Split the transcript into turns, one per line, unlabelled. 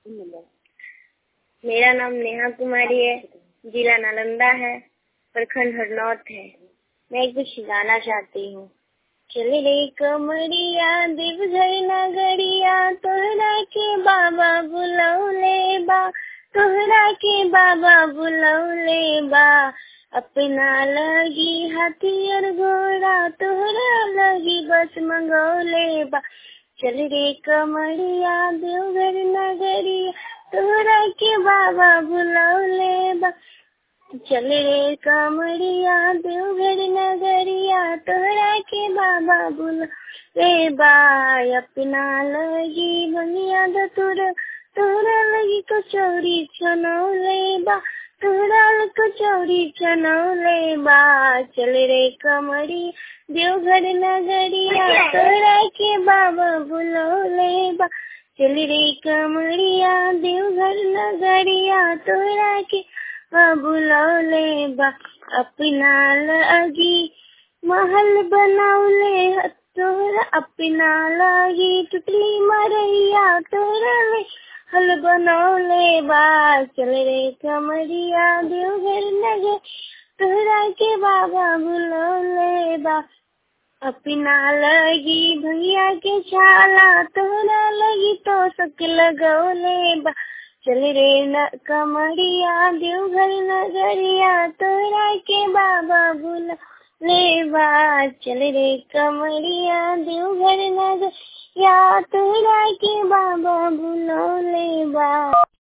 मेरा नाम नेहा कुमारी है जिला नालंदा है प्रखंड हरनौत है मैं कुछ गाना चाहती हूँ चल रे कमरिया देवघर नगरिया तोहरा के बाबा बुलौले बा तोहरा के बाबा बुलौले बा अपना लगी हाथियर घोड़ा तोहरा लगी बस मंगौले बा चल रे कमरिया देवघर नगरिया तोहरा के बाबा बुलौले बा चल रे कमरिया देवघर नगरिया तोहरा के बाबा बुल रे बाय अपना लगी बनिया दतुर तोहरा लगी कचौरी छनौले बा तोहरा कचौरी छनौले बा चल रे कमरी देवघर नगरिया तोहरा के बाबा बुलौले बा चल रे कमरिया देवघर नगरिया तोहरा के बुलौले बा अपना लगी महल बनौले तोहरा अपना लगी टुटली मरैया तोहरा ले हल बनौले बा चल रे कमरिया देवघर नगर तोहरा के बाबा बुलौले बा अपना लगी भैया के छाला तोहरा लगी तो सक लगौले बा चल रे न कमरिया देवघर नगरिया तोरा के बाबा बुला ले बा चल रे कमरिया देवघर नगरिया तोरा के बाबा बुला ले बा